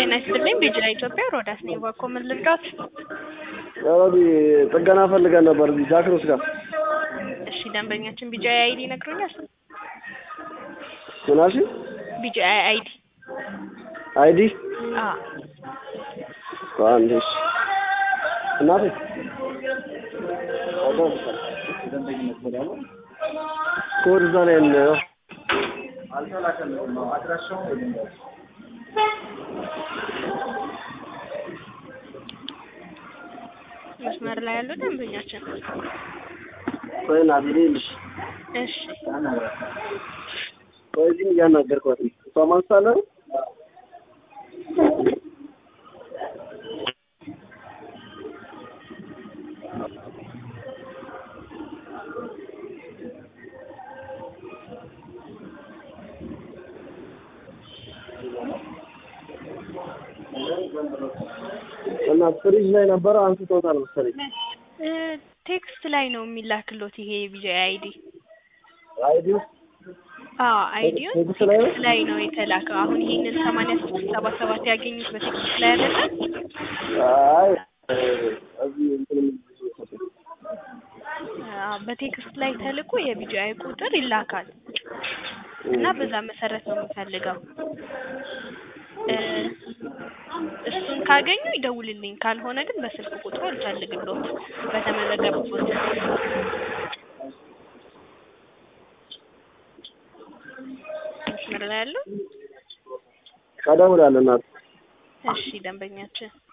ጤና ይስጥልኝ ቢጅላ ኢትዮጵያ ሮዳስ ነኝ። በኮ ምን ልርዳት? ያው ጥገና ፈልገን ነበር እዚህ ጃክሮስ ጋር። እሺ ደንበኛችን ቢጃ አይዲ ይነግሩኛል? ምን አልሽኝ? ቢጃ አይዲ አይዲ አ አንዴ እሺ። እናቴ ኮድ እዛ ላይ ነው። መስመር ላይ ያለው ደንበኛችን ቆይ እናቴ ልልሽ እሺ ቆይ እዚህም እያናገርኳት ነው። እሷ ማንሳለ እና ፍሪጅ ላይ ነበረ አንስቶታል መሰለኝ። እ ቴክስት ላይ ነው የሚላክሎት ይሄ ቢጃ አይዲ አይዲው አ አይዲውን ቴክስት ላይ ነው? ቴክስት ላይ ነው የተላከው። አሁን ይሄንን ሰማንያ ስድስት ሰባ ሰባት ያገኙት በቴክስት ላይ አይደለም? አይ እዚህ እንትን አ በቴክስት ላይ ተልኮ የቢጂአይ ቁጥር ይላካል እና በዛ መሰረት ነው የምፈልገው። እ እሱን ካገኙ ይደውልልኝ፣ ካልሆነ ግን በስልክ ቁጥሩ አልፈልግሎት በተመዘገቡበት መስመር ላይ ያለው እደውላለሁ እናቴ። እሺ ደንበኛችን